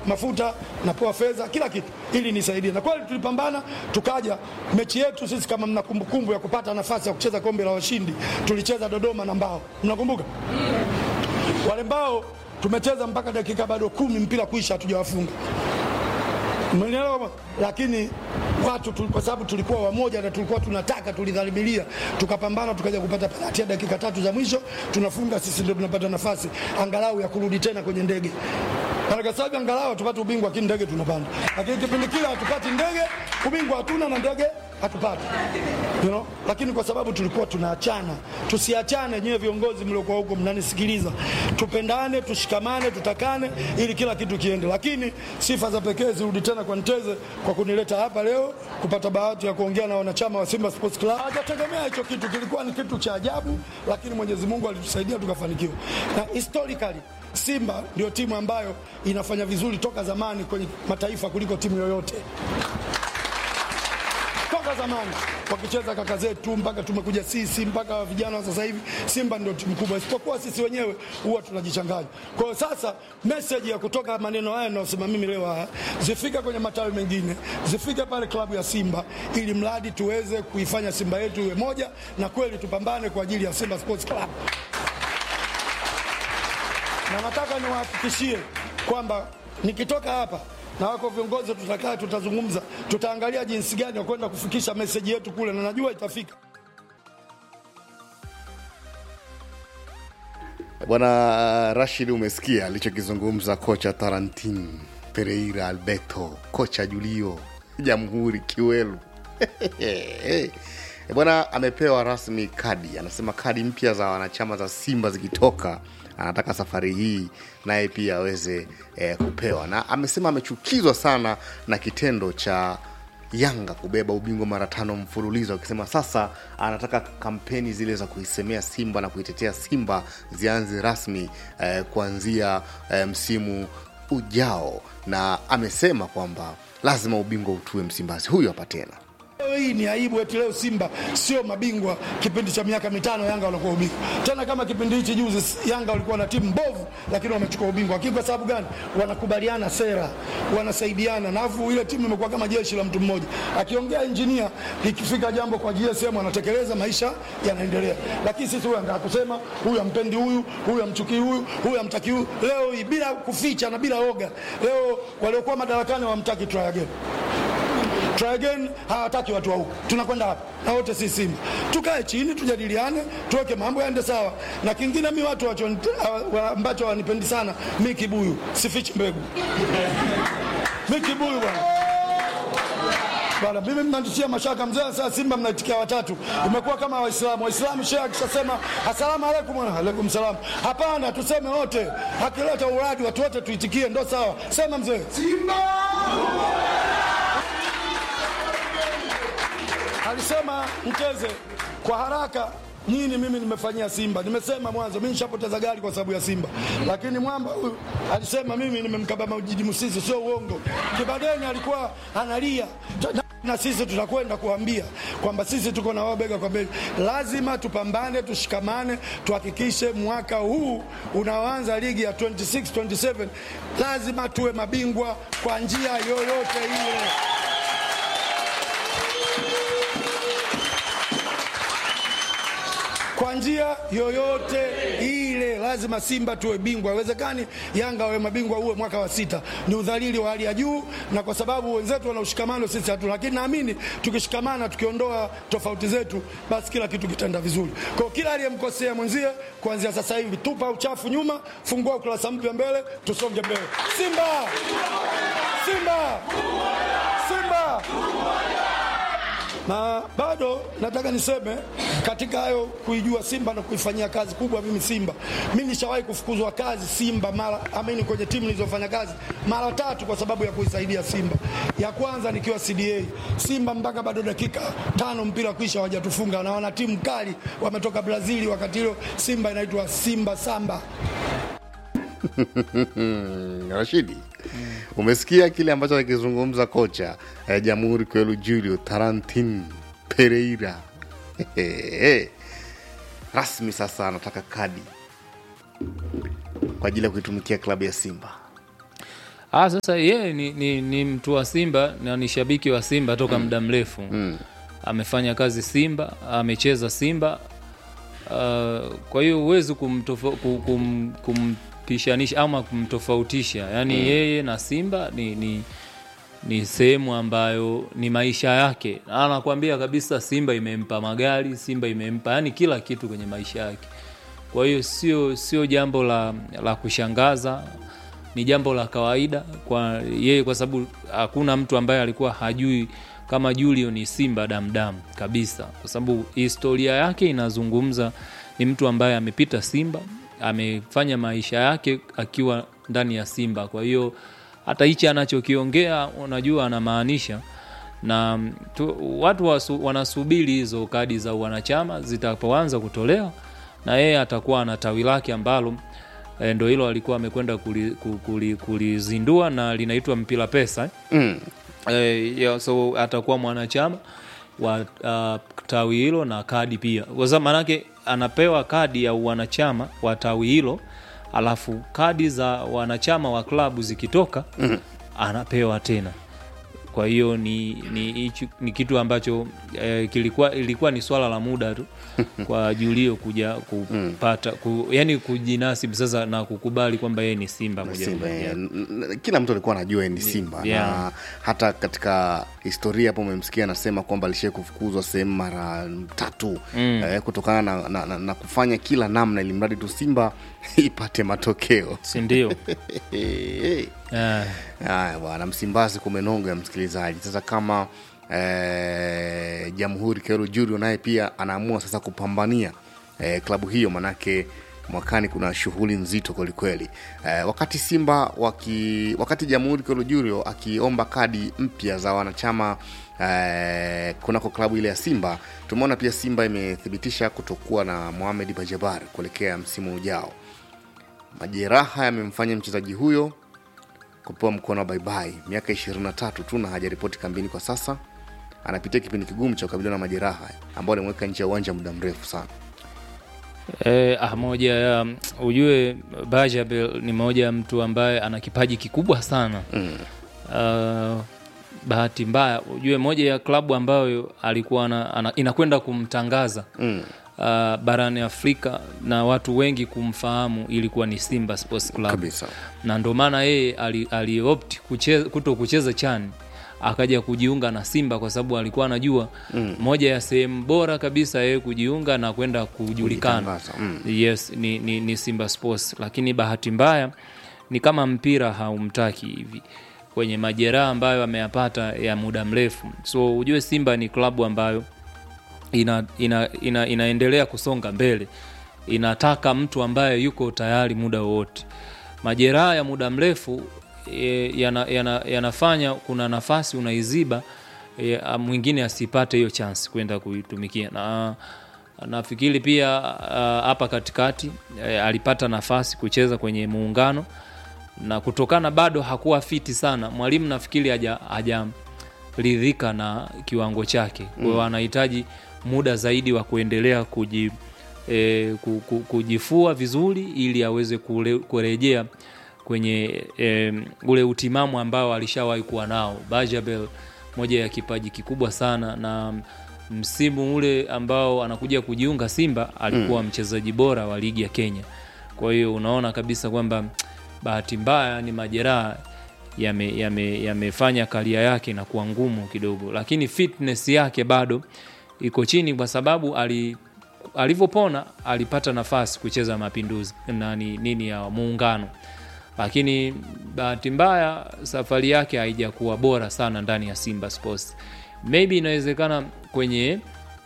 mafuta, napewa fedha, kila kitu ili nisaidie. Na kweli tulipambana, tukaja mechi yetu sisi, kama mna kumbukumbu ya kupata nafasi ya kucheza kombe la washindi, tulicheza Dodoma na Mbao, mnakumbuka? Wale Mbao tumecheza mpaka dakika bado kumi mpira kuisha, hatujawafunga Umenielewa? Lakini watu tu, kwa sababu tulikuwa wamoja na tulikuwa tunataka, tulidhamiria, tukapambana, tukaja kupata penalti ya dakika tatu za mwisho, tunafunga sisi, ndio tunapata nafasi angalau ya kurudi tena kwenye ndege. Na kwa sababu angalau tupate ubingwa, lakini ndege tunapanda, lakini kipindi kile hatupati ndege, ubingwa hatuna na ndege hatupati you know? Lakini kwa sababu tulikuwa tunaachana, tusiachane. Nyewe viongozi mliokuwa huko mnanisikiliza, tupendane, tushikamane, tutakane ili kila kitu kiende. Lakini sifa za pekee zirudi tena kwa Nteze kwa kunileta hapa leo kupata bahati ya kuongea na wanachama wa Simba Sports Club. Hajategemea hicho kitu, kilikuwa ni kitu cha ajabu, lakini Mwenyezi Mungu alitusaidia tukafanikiwa. Na historically Simba ndio timu ambayo inafanya vizuri toka zamani kwenye mataifa kuliko timu yoyote toka zamani wakicheza kaka zetu mpaka tumekuja sisi mpaka vijana wa sasa hivi, Simba ndio timu kubwa, isipokuwa sisi wenyewe huwa tunajichanganya. Kwa hiyo sasa message ya kutoka maneno haya ninayosema mimi leo haya zifike kwenye matawi mengine, zifike pale klabu ya Simba, ili mradi tuweze kuifanya Simba yetu iwe moja, na kweli tupambane kwa ajili ya Simba Sports Club na nataka niwahakikishie kwamba nikitoka hapa na wako viongozi, tutakaa, tutazungumza, tutaangalia jinsi gani ya kwenda kufikisha meseji yetu kule, na najua itafika. Bwana Rashid, umesikia alichokizungumza kocha Tarantin Pereira Alberto, kocha Julio Jamhuri Kiwelu bwana amepewa rasmi kadi. Anasema kadi mpya za wanachama za Simba zikitoka, anataka safari hii naye pia aweze eh, kupewa, na amesema amechukizwa sana na kitendo cha Yanga kubeba ubingwa mara tano mfululizo, akisema sasa anataka kampeni zile za kuisemea Simba na kuitetea Simba zianze rasmi eh, kuanzia eh, msimu ujao, na amesema kwamba lazima ubingwa utue Msimbazi. Huyu hapa tena Leo hii ni aibu eti leo Simba sio mabingwa. Kipindi cha miaka mitano Yanga walikuwa ubingwa, tena kama kipindi hichi juzi Yanga walikuwa na timu mbovu, lakini wamechukua ubingwa. Lakini kwa sababu gani? Wanakubaliana sera, wanasaidiana, na afu ile timu imekuwa kama jeshi la mtu mmoja. Akiongea injinia, ikifika jambo kwa GSM anatekeleza, maisha yanaendelea. Lakini sisi huyu anataka kusema huyu ampendi huyu, huyu amchukii huyu, huyu amtaki huyu. Leo hii bila kuficha na bila oga, leo waliokuwa madarakani wamtaki try again try again, hawataki watu wa huku. Tunakwenda hapa na wote si Simba, tukae chini tujadiliane, tuweke mambo yaende sawa. Na kingine mi watu wacho, wa- ambacho wanipendi sana mi kibuyu, sifichi mbegu mi kibuyu bwana bwana, mimi mnanitishia mashaka mzee. Sasa Simba mnaitikia watatu, imekuwa kama Waislamu. Waislamu shehe akishasema asalamu alaikum, wana alaikum salam. Hapana, tuseme wote, akileta uradi watu wote tuitikie, ndo sawa. Sema mzee alisema Mcheze kwa haraka nini mimi nimefanyia Simba. Nimesema mwanzo mimi nishapoteza gari kwa sababu ya Simba, lakini mwamba huyu alisema mimi nimemkaba Maujidi Musisi, sio uongo. Kibadeni alikuwa analia na, na sisi tutakwenda kuambia kwamba sisi tuko na wao bega kwa bega. Lazima tupambane, tushikamane, tuhakikishe mwaka huu unaoanza ligi ya 26 27 lazima tuwe mabingwa kwa njia yoyote ile. kwa njia yoyote ile lazima Simba tuwe bingwa. Haiwezekani Yanga wawe mabingwa uwe mwaka wa sita, ni udhalili wa hali ya juu, na kwa sababu wenzetu wana ushikamano, sisi hatuna. Lakini naamini tukishikamana, tukiondoa tofauti zetu, basi kila kitu kitaenda vizuri. Kwa hiyo kila aliyemkosea mwenzie, kuanzia sasa hivi tupa uchafu nyuma, fungua ukurasa mpya mbele, tusonge mbele. Simba, Simba, Simba na bado nataka niseme katika hayo kuijua Simba na kuifanyia kazi kubwa. Mimi Simba, mimi nishawahi kufukuzwa kazi Simba mara amini, kwenye timu nilizofanya kazi mara tatu kwa sababu ya kuisaidia Simba. Ya kwanza nikiwa CDA Simba, mpaka bado dakika tano mpira kuisha hawajatufunga, na wana timu kali wametoka Brazili. Wakati hilo Simba inaitwa Simba Samba. Rashidi, umesikia kile ambacho akizungumza kocha eh, Jamhuri Kwelu Julio Tarantin Pereira rasmi sasa anataka kadi kwa ajili ya kuitumikia klabu ya Simba. Ah, sasa yeye ni, ni, ni mtu wa Simba na ni shabiki wa Simba toka muda mrefu Mm. amefanya kazi Simba, amecheza Simba. Uh, kwa hiyo huwezi kumtofa- ku- kum, kumpishanisha ama kumtofautisha, yaani yeye na Simba ni, ni, ni sehemu ambayo ni maisha yake. Anakuambia kabisa Simba imempa magari, Simba imempa yani kila kitu kwenye maisha yake. Kwa hiyo sio sio jambo la, la kushangaza, ni jambo la kawaida kwa yeye, kwa sababu hakuna mtu ambaye alikuwa hajui kama Julio ni Simba damdam kabisa, kwa sababu historia yake inazungumza. Ni mtu ambaye amepita Simba, amefanya maisha yake akiwa ndani ya Simba. Kwa hiyo hata hichi anachokiongea unajua anamaanisha na tu, watu wasu, wanasubiri hizo kadi za wanachama zitapoanza kutolewa na yeye atakuwa na tawi lake ambalo e, ndo hilo alikuwa amekwenda kulizindua kuli, kuli kulizindua na linaitwa mpira pesa Mm. e, yeah, so atakuwa mwanachama wa uh, tawi hilo na kadi pia kwa sababu maanake anapewa kadi ya wanachama wa tawi hilo alafu kadi za wanachama wa klabu zikitoka mm. anapewa tena kwa hiyo ni, ni, hichi- ni kitu ambacho eh, kilikuwa ilikuwa ni swala la muda tu kwa Julio kuja kupata ku, yani kujinasibu sasa na kukubali kwamba yeye ni Simba moja kwa Simba, moja. eh, n- n- kila mtu alikuwa anajua yeye ni Simba yeah. na hata katika historia hapo umemsikia anasema kwamba alishai kufukuzwa sehemu mara tatu eh, kutokana na, na, na, na kufanya kila namna ili mradi tu Simba ipate matokeo si ndio? Eh, Eh, Haya bwana, Msimbazi kumenonga ya msikilizaji. Sasa kama eh, Jamhuri Kero Julio naye pia anaamua sasa kupambania eh, klabu hiyo, manake mwakani kuna shughuli nzito kwelikweli. Eh, wakati Simba waki, wakati Jamhuri Kero Julio akiomba kadi mpya za wanachama eh, kunako klabu ile ya Simba, tumeona pia Simba imethibitisha kutokuwa na Mohamed Bajabar kuelekea msimu ujao. Majeraha yamemfanya mchezaji huyo kupewa mkono wa baibai miaka 23 tu na hajaripoti kambini kwa sasa anapitia kipindi kigumu cha kukabiliana na majeraha ambao alimweka nje ya uwanja muda mrefu sana eh, ah, moja ya ujue Bajabel ni moja ya mtu ambaye ana kipaji kikubwa sana mm. uh, bahati mbaya ujue moja ya klabu ambayo alikuwa ana, ana, inakwenda kumtangaza Mm. uh, barani Afrika na watu wengi kumfahamu ilikuwa ni Simba Sports Club kabisa na ndo maana yeye ali- aliopt kucheza, kuto kucheza chani akaja kujiunga na Simba kwa sababu alikuwa anajua mm. moja ya sehemu bora kabisa yeye kujiunga na kwenda kujulikana Kujitangaza, mm. yes ni, ni, ni Simba Sports, lakini bahati mbaya ni kama mpira haumtaki hivi kwenye majeraha ambayo ameyapata ya muda mrefu. So ujue Simba ni klabu ambayo ina, ina, ina, inaendelea kusonga mbele, inataka mtu ambaye yuko tayari muda wowote. Majeraha ya muda mrefu e, yana, yana, yanafanya kuna nafasi unaiziba e, mwingine asipate hiyo chance kwenda kuitumikia na nafikiri pia ah, hapa katikati e, alipata nafasi kucheza kwenye muungano na kutokana bado hakuwa fiti sana, mwalimu nafikiri haja hajaridhika na kiwango chake, kwa hiyo anahitaji muda zaidi wa kuendelea kuji, e, ku, ku, kujifua vizuri ili aweze kule- kurejea kwenye e, ule utimamu ambao alishawahi kuwa nao. Bajabel moja ya kipaji kikubwa sana na msimu ule ambao anakuja kujiunga Simba alikuwa mchezaji bora wa ligi ya Kenya. Kwa hiyo unaona kabisa kwamba bahati mbaya ni majeraha yamefanya yame, yamefanya karia yake inakuwa ngumu kidogo, lakini fitness yake bado iko chini kwa sababu ali alivyopona alipata nafasi kucheza Mapinduzi nani nini ya Muungano, lakini bahati mbaya safari yake haijakuwa bora sana ndani ya Simba Sports. Maybe inawezekana kwenye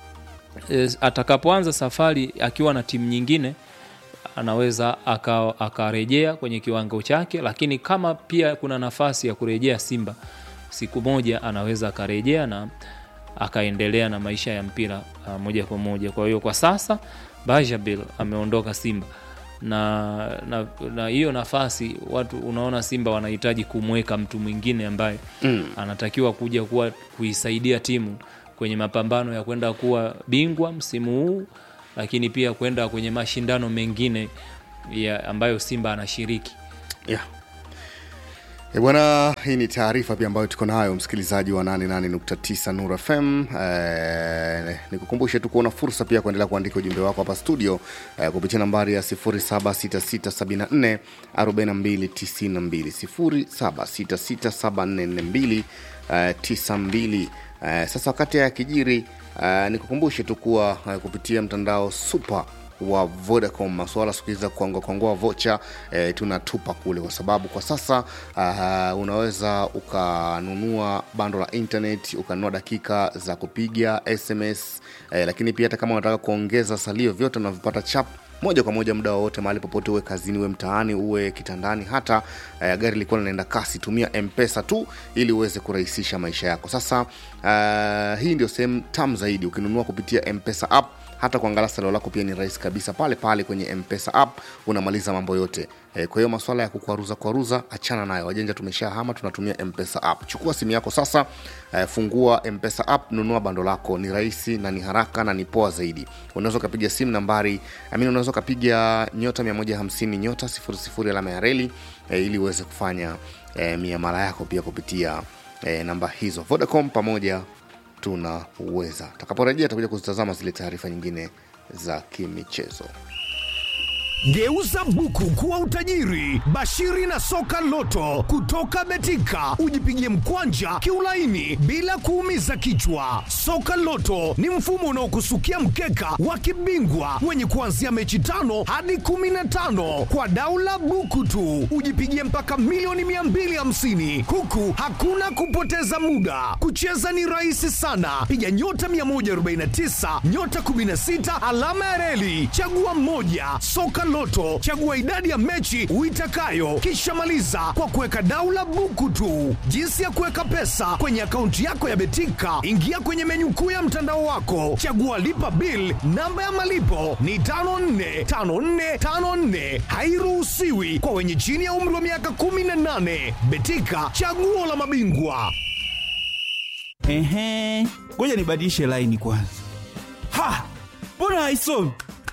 eh, atakapoanza safari akiwa na timu nyingine anaweza aka- akarejea kwenye kiwango chake, lakini kama pia kuna nafasi ya kurejea Simba siku moja, anaweza akarejea na akaendelea na maisha ya mpira uh, moja kwa moja. Kwa hiyo kwa sasa Bajabil ameondoka Simba na na na hiyo nafasi watu unaona Simba wanahitaji kumweka mtu mwingine ambaye Mm. anatakiwa kuja kuwa kuisaidia timu kwenye mapambano ya kwenda kuwa bingwa msimu huu, lakini pia kwenda kwenye mashindano mengine ya ambayo Simba anashiriki. yeah. E bwana, hii ni taarifa pia ambayo tuko nayo msikilizaji wa 88.9 Nur FM. E, nikukumbushe tu kuona fursa pia kuendelea kuandika ujumbe wako hapa studio e, kupitia nambari ya 076674 4292 07667442 e, 92. E, sasa wakati ya kijiri e, nikukumbushe tu kuwa e, kupitia mtandao super wa Vodacom masuala siku hizi za kuangua kuangua vocha eh, tunatupa kule, kwa sababu kwa sasa uh, unaweza ukanunua bando la internet ukanunua dakika za kupiga SMS eh, lakini pia hata kama unataka kuongeza salio, vyote unavipata chap moja kwa moja muda wowote mahali popote, uwe kazini, uwe mtaani, uwe kitandani, hata eh, gari likuwa linaenda kasi, tumia mpesa tu ili uweze kurahisisha maisha yako. Sasa uh, hii ndio sehemu tam zaidi, ukinunua kupitia mpesa app hata kuangalia salio lako pia ni rahisi kabisa pale pale kwenye mpesa app unamaliza mambo yote e, kwa hiyo maswala ya kukwaruza kwaruza achana nayo wajanja tumeshahama tunatumia mpesa app chukua simu yako sasa e, fungua mpesa app nunua bando lako ni rahisi na ni haraka na ni poa zaidi unaweza ukapiga simu nambari amini unaweza ukapiga nyota 150 nyota 00 alama ya reli e, ili uweze kufanya e, miamala yako pia kupitia e, namba hizo vodacom pamoja tunaweza takaporejea takuja kuzitazama zile taarifa nyingine za kimichezo Geuza buku kuwa utajiri. Bashiri na soka loto kutoka Betika, ujipigie mkwanja kiulaini bila kuumiza kichwa. Soka loto ni mfumo unaokusukia mkeka wa kibingwa wenye kuanzia mechi tano hadi kumi na tano kwa daula buku tu, ujipigie mpaka milioni 250 huku hakuna kupoteza muda. Kucheza ni rahisi sana, piga nyota 149 nyota 16 alama ya reli, chagua mmoja. Soka Loto, chagua idadi ya mechi uitakayo, kisha maliza kwa kuweka daula buku tu. Jinsi ya kuweka pesa kwenye akaunti yako ya Betika, ingia kwenye menyu kuu ya mtandao wako, chagua lipa bill. Namba ya malipo ni 545454, hairuhusiwi kwa wenye chini ya umri wa miaka 18. Betika, chaguo la mabingwa. Ehe, ngoja nibadilishe laini kwanza. Ha, mbona haisomi?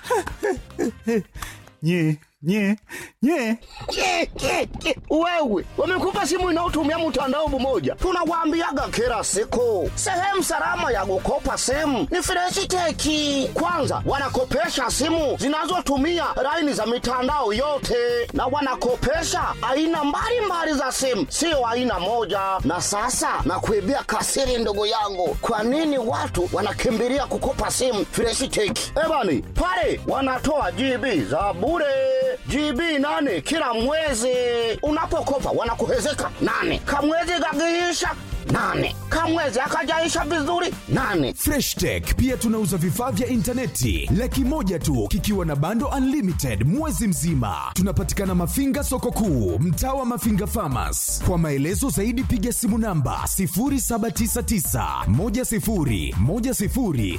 nye nye nye Ke, ke, ke. Wewe wamekupa simu inayotumia mtandao mmoja, tunawaambiaga kila siku, sehemu salama ya kukopa simu ni Freshiteki. Kwanza wanakopesha simu zinazotumia laini za mitandao yote, na wanakopesha aina mbalimbali za simu, sio aina moja. Na sasa nakuibia kasiri, ndugu yangu, kwa nini watu wanakimbilia kukopa simu Freshiteki? Ebani pale wanatoa GB za bure GB nane kila mwezi. Unapokopa wanakuhezeka nane, kamwezi kakiisha nane, kamwezi akajaisha vizuri nane. Fresh Tech pia tunauza vifaa vya intaneti laki moja tu kikiwa na bando unlimited mwezi mzima. Tunapatikana Mafinga soko kuu, mtaa wa Mafinga Farmers. Kwa maelezo zaidi piga simu namba 0799 10 10 00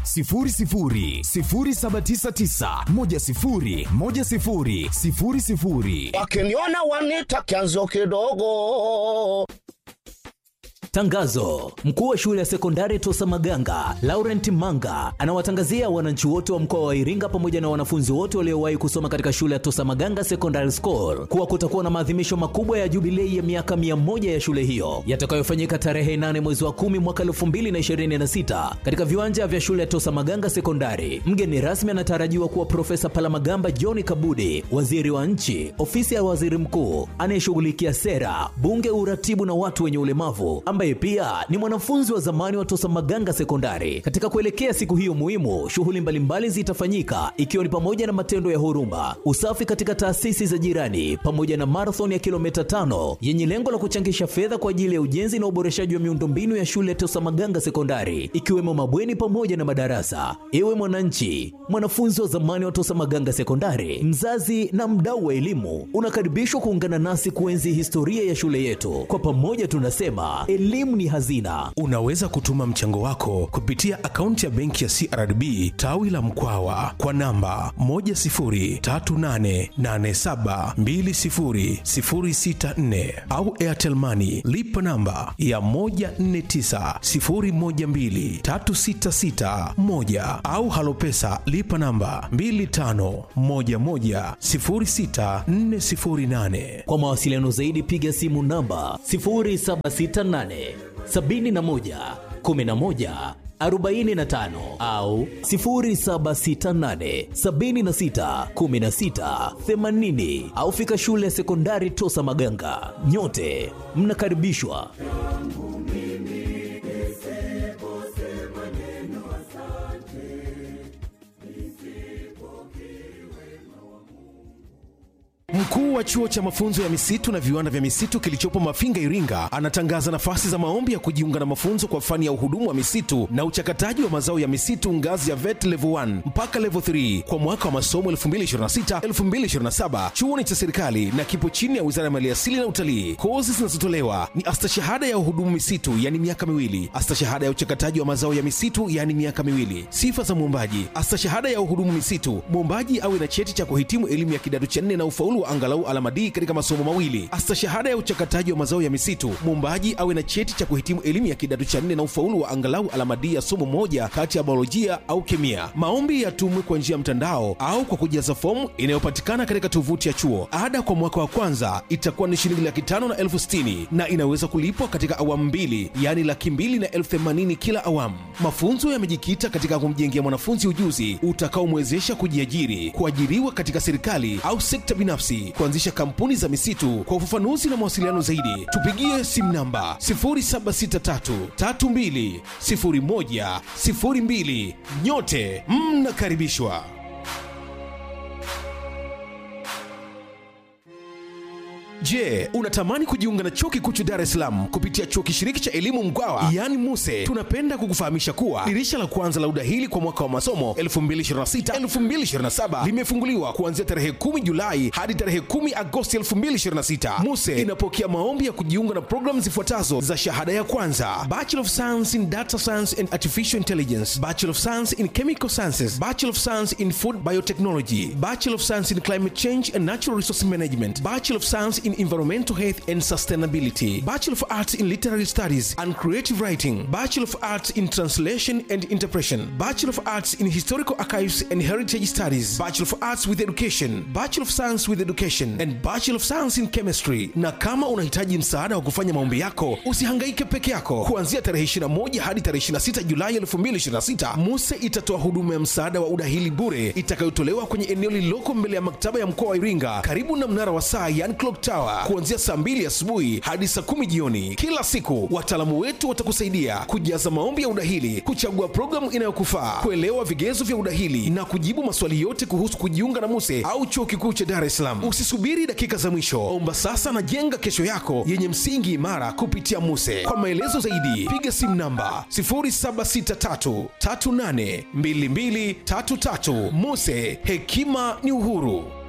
0799 10 10 00. Wakiniona wanita kianzo kidogo. Tangazo: mkuu wa shule ya sekondari Tosa Maganga Laurent Manga anawatangazia wananchi wote wa mkoa wa Iringa pamoja na wanafunzi wote waliowahi kusoma katika shule ya Tosa Maganga Secondary School kuwa kutakuwa na maadhimisho makubwa ya jubilei ya miaka mia moja ya shule hiyo yatakayofanyika tarehe 8 mwezi wa 10 mwaka 2026 katika viwanja vya shule ya Tosa Maganga Sekondari. Mgeni rasmi anatarajiwa kuwa Profesa Palamagamba John Kabudi, waziri wa nchi, ofisi ya waziri mkuu anayeshughulikia sera, bunge, uratibu na watu wenye ulemavu ambaye pia ni mwanafunzi wa zamani wa Tosa Maganga Sekondari. Katika kuelekea siku hiyo muhimu, shughuli mbalimbali zitafanyika ikiwa ni pamoja na matendo ya huruma, usafi katika taasisi za jirani, pamoja na marathon ya kilomita tano yenye lengo la kuchangisha fedha kwa ajili ya ujenzi na uboreshaji wa miundombinu ya shule ya Tosa Maganga Sekondari, ikiwemo mabweni pamoja na madarasa. Ewe mwananchi, mwanafunzi wa zamani wa Tosa Maganga Sekondari, mzazi na mdau wa elimu, unakaribishwa kuungana nasi kuenzi historia ya shule yetu. Kwa pamoja tunasema elimu elimu ni hazina. Unaweza kutuma mchango wako kupitia akaunti ya benki ya CRDB tawi la Mkwawa kwa namba 10388720064 au Airtel Money lipa namba ya 1490123661 au Halopesa lipa namba 25110648. Kwa mawasiliano zaidi piga simu namba 0768 71 11 45 au 0768 76 16 80 au fika shule ya sekondari Tosa Maganga. Nyote mnakaribishwa. Mkuu wa chuo cha mafunzo ya misitu na viwanda vya misitu kilichopo Mafinga, Iringa, anatangaza nafasi za maombi ya kujiunga na mafunzo kwa fani ya uhudumu wa misitu na uchakataji wa mazao ya misitu ngazi ya VET level 1 mpaka level 3 kwa mwaka wa masomo 2026-2027. Chuo ni cha serikali na kipo chini ya Wizara ya Maliasili na Utalii. Kozi zinazotolewa ni astashahada ya uhudumu misitu, yani miaka miwili, astashahada ya uchakataji wa mazao ya misitu, yani miaka miwili. Sifa za mwombaji: astashahada ya uhudumu misitu, mwombaji awe na cheti cha kuhitimu elimu ya kidato cha nne na ufaulu wa angalau alama D katika masomo mawili. Astashahada ya uchakataji wa mazao ya misitu, mwombaji awe na cheti cha kuhitimu elimu ya kidato cha nne na ufaulu wa angalau alama D ya somo moja kati ya biolojia au kemia. Maombi yatumwe kwa njia ya mtandao au kwa kujaza fomu inayopatikana katika tovuti ya chuo. Ada kwa mwaka wa kwanza itakuwa ni shilingi laki tano na elfu sitini na inaweza kulipwa katika awamu mbili, yaani laki mbili na elfu themanini kila awamu. Mafunzo yamejikita katika kumjengea mwanafunzi ujuzi utakaomwezesha kujiajiri, kuajiriwa katika serikali au sekta binafsi, kuanzisha kampuni za misitu. Kwa ufafanuzi na mawasiliano zaidi, tupigie simu namba 0763320102. Nyote mnakaribishwa. Je, unatamani kujiunga na chuo kikuu cha Dar es Salaam kupitia chuo kishiriki cha elimu Mkwawa yaani MUSE? Tunapenda kukufahamisha kuwa dirisha la kwanza la udahili kwa mwaka wa masomo 2026-2027 limefunguliwa kuanzia tarehe 10 Julai hadi tarehe 10 Agosti 2026. MUSE inapokea maombi ya kujiunga na programu zifuatazo za shahada ya kwanza: Bachelor of Science in Data Science and Artificial Intelligence, Bachelor of Science in Chemical Sciences, Bachelor of Science in Food Biotechnology, Bachelor of Science in Climate Change and Natural Resource Management, Bachelor of Science in Environmental Health and Sustainability, Bachelor of Arts in Literary Studies and Creative Writing, Bachelor of Arts in Translation and Interpretation, Bachelor of Arts in Historical Archives and Heritage Studies, Bachelor of Arts with Education, Bachelor of Science with Education and Bachelor of Science in Chemistry. Na kama unahitaji msaada wa kufanya maombi yako, usihangaike peke yako. Kuanzia tarehe 21 hadi tarehe 26 Julai 2026, MUSE itatoa huduma ya msaada wa udahili bure itakayotolewa kwenye eneo lililoko mbele ya maktaba ya mkoa wa Iringa karibu na mnara wa saa yani clock tower kuanzia saa 2 asubuhi hadi saa 10 jioni kila siku. Wataalamu wetu watakusaidia kujaza maombi ya udahili, kuchagua programu inayokufaa, kuelewa vigezo vya udahili na kujibu maswali yote kuhusu kujiunga na MUSE au chuo kikuu cha Dar es Salaam. Usisubiri dakika za mwisho, omba sasa na jenga kesho yako yenye msingi imara kupitia MUSE. Kwa maelezo zaidi, piga simu namba 0763382233. MUSE, hekima ni uhuru.